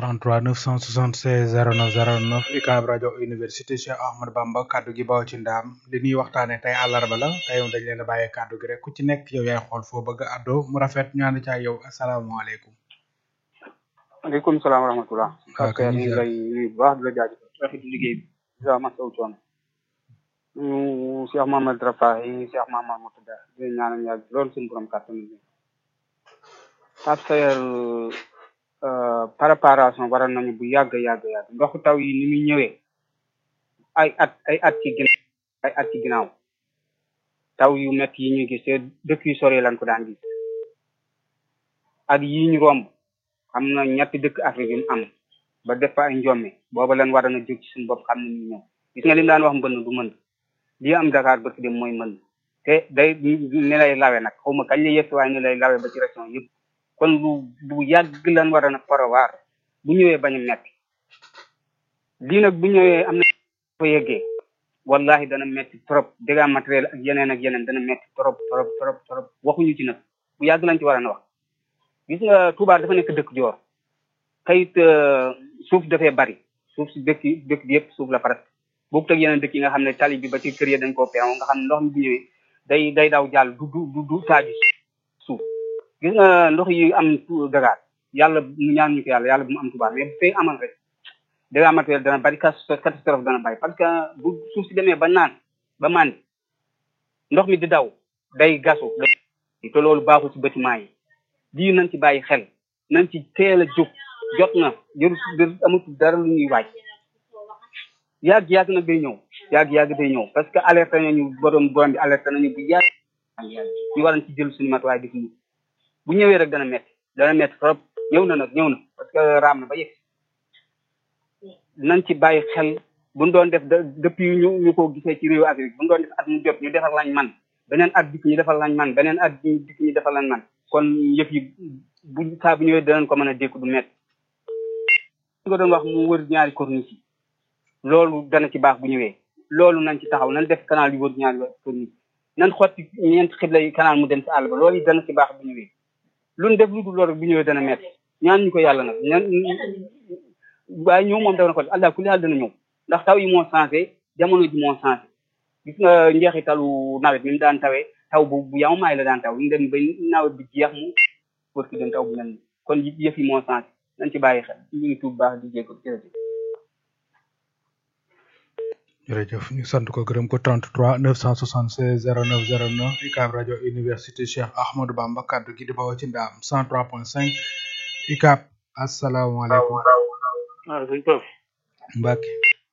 33 976 09 09 UCAB rajo université Cheikh Ahmadou Bamba kaddu gi bawoo ci ndaam li ñuy waxtaane tey àllarba la tey moom dañ leen a bàyyee kaddu gi rek ku ci nekk yow yaay xool foo bëgg a àddoo mu rafet ñu ànd ca yow asalaamaaleykum. waaleykum salaam wa rahmatulah. waaw ok ñu ngi lay nuyu bu baax di la jaajëfal rafetlu liggéey bi. di la masawu coono. ñu Cheikh Mamadou Rafahi Cheikh Mamadou Moutada di leen ñaanal yàlla loolu suñu borom kàttan bi. Pape Sayer préparation waral nañu bu yàgg yàgg yàgg ndoxu taw yi ni muy ñëwee ay at ay at ci ginnaaw ay at ci ginnaaw taw yu métti yi ñu gis te dëkk yu sore lañ ko daan gis ak yi ñu romb am na ñetti dëkk Afrique yu mu am ba def fa ay njomme booba leen war a jóg ci suñu bopp xam ne ñu ñëw gis nga li mu daan wax mbënn du mën lii am Dakar ba dem mooy mën te day ni lay lawe nag xaw ma kañ la yëf waaye ni lay lawe ba ci région yëpp kon lu bu yàgg lan war a nag parawaar bu ñëwee bañ a metti lii nag bu ñëwee am na fa yeggee wallahi dana metti trop dégâts matériel ak yeneen ak yeneen dana metti trop trop trop trop waxuñu ci nag bu yàgg lañ ci war a na wax gis nga Touba dafa nekk dëkk joor kayit suuf dafee bari suuf si dëkk yi dëkk bi yëpp suuf la presque boobu teg yeneen dëkk yi nga xam ne tali bi ba ci kër yi dañ koo peew nga xam ne ndox mi bu ñëwee day day daw jàll du du du du taaju suuf gis nga ndox yi am Dakar yàlla ñaan ñu ko yàlla yàlla bu mu am Touba mais bu fay amal rek dégâts matériel dana bari catastrophe dana bari parce que bu suuf si demee ba naan ba màndi ndox mi di daw day gasu te loolu baaxul ci bâtiment yi lii nañ ci bàyyi xel nañ ci teel a jóg jot na jëru amatul dara lu ñuy waaj yàgg yàgg nag day ñëw yàgg yàgg day ñëw parce que alerté nañu borom borom bi alerté nañu bu yàgg ñu waran ci jël suñu matuwaay def ñu bu ñëwee rek dana metti dana metti trop ñëw na nag ñëw na parce que raam na ba yegg nañ ci bàyyi xel buñ doon def depuis ñu ñu ko gisee ci réewu Afrique buñ doon def at mu jot ñu defar lañ man beneen at dikk ñu defar lañ man beneen at dikk ñu defar lañ man kon yëf yi bu saa bu ñëwee danañ ko mën a dékku du metti nga doon wax mu wër ñaari corniche yi loolu dana ci baax bu ñëwee loolu nañ ci taxaw nañ def canal yu wër ñaari corniche nañ xotti ñeenti xibla yi canal mu dem ci àll ba loolu yi dana ci baax bu ñëwee luñ def lu dul loolu bu ñëwee dana metti ñaan ñu ko yàlla nag ñaan waaye ñëw moom def na ko allah kulli haal dana ñëw ndax taw yi moo changé jamono ji moo changé gis nga njeexitalu nawet mi mu daan tawee taw bu bu yaw maay la daan taw ñu dem ba nawet bi jeex mu wër ki dem taw bu mel ni kon yëf yi moo changé nañ ci bàyyi xel ñu ngi tuub baax di jéego jërëjëf jërëjëf ñu sant ko gërëm ko 33 976 09 09 UCAB rajo université Cheikh Ahmadou Bamba kaddu gi di bawoo ci ndaam 103.5 UCAB asalaamaaleykum. waaw sëñ Pape. Mbacke.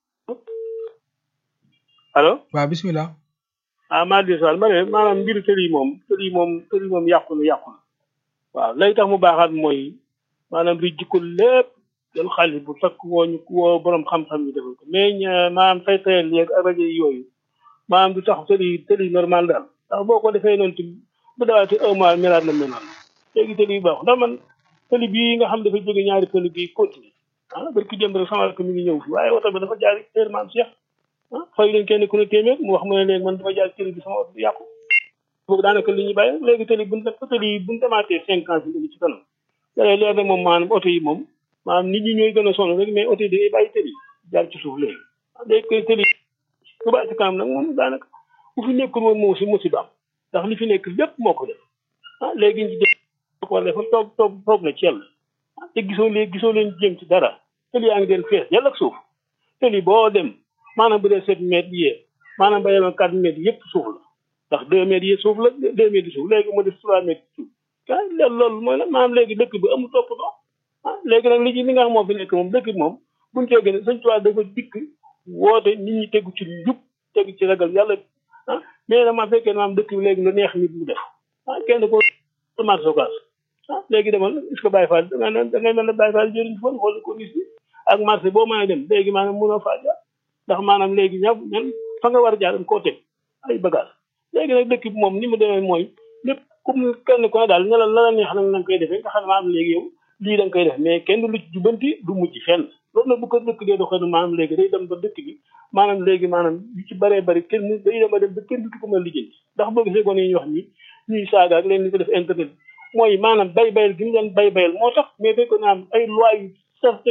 allo. waaw bisimilah. ah maa di sal ma ne maanaam mbiru tëli yi moom tëli yi moom tëli yi moom yàqu na yàqu na waaw lay tax mu baaxaat mooy maanaam di jikko lépp jël xaalis bu takk woo ñu woo borom xam-xam yi defal ko mais maanaam fay fayal yeeg rajo yooyu maanaam du tax tëli tëli normal daal ndax boo ko defee noonu tamit bu dawaati un mois melaat na mel noonu léegi tëli yu baax ndax man tëli bii nga xam dafa jóge ñaari tëli bii continué ah barki démb rek sama ko mi ngi ñëw fi waaye oto bi dafa jaar heure maam Cheikh ah fay leen kenn ku ne téeméer mu wax ma ne léegi man dama jaar tëli bi sama oto bi yàqu boobu daanaka li ñuy bàyyi léegi tëli buñ tëli buñ demaatee cinq ans bi ci kanam léegi leer na moom maanaam oto yi moom maanaam nit ñi ñooy gën a sonn rek mais oto yi da ngay bàyyi tëli jaar ci suuf léegi léegi koy tëli bu bàyyi ci kanam nag moom daanaka bu fi nekkul woon moo si musiba am ndax li fi nekk lépp moo ko def ah léegi ñu def ko war defal toog toog toog na ci yàlla te gisoo leen gisoo leen jëm ci dara tëli yaa ngi den fees yàlla ak suuf tëli boo dem maanaam bu dee sept mètres yee maanaam ba yemoon quatre mètres yëpp suuf la ndax deux mètres yi suuf la deux mètres yi suuf léegi mu def trois mètres suuf ah loolu mooy la maanaam léegi dëkk bi amul toppatoo ah léegi nag li ci li nga xam moo fi nekk moom dëkk bi moom buñ toogee ne sëñ Tuubaa dafa dikk woote nit ñi tegu ci njub tegu ci ragal yàlla ah mais nag ma fekkee maanaam dëkk bi léegi lu neex nit mu def ah kenn ko marché sokaas ah léegi demal est-ce que Baye Fall da ngay da ngay mel ne Baye Fall jëriñ fan xool ko gis bi ak marché boo mën a dem léegi maanaam mënoo faa jaar ndax maanaam léegi ña ñan fa nga war a jaar dañ koo teg ay bagage léegi nag dëkk bi moom ni mu demee mooy lépp comme kenn ko ne daal ne la la la neex nag na nga koy defee nga xam ne maanaam léegi yow lii da nga koy def mais kenn du lu ci jubanti du mujj fenn loolu nag bu ko dëkk dee doxee maanaam léegi day dem ba dëkk bi maanaam léegi maanaam yu ci bëree bëri kenn day dem ba dem ba kenn du ko mën a lijjanti ndax boo gisee ko ni wax ni ñuy saaga ak leen ni ko def internet mooy maanaam bay bayal gi ñu leen bay bayal moo tax mais fekk naa am ay loi yu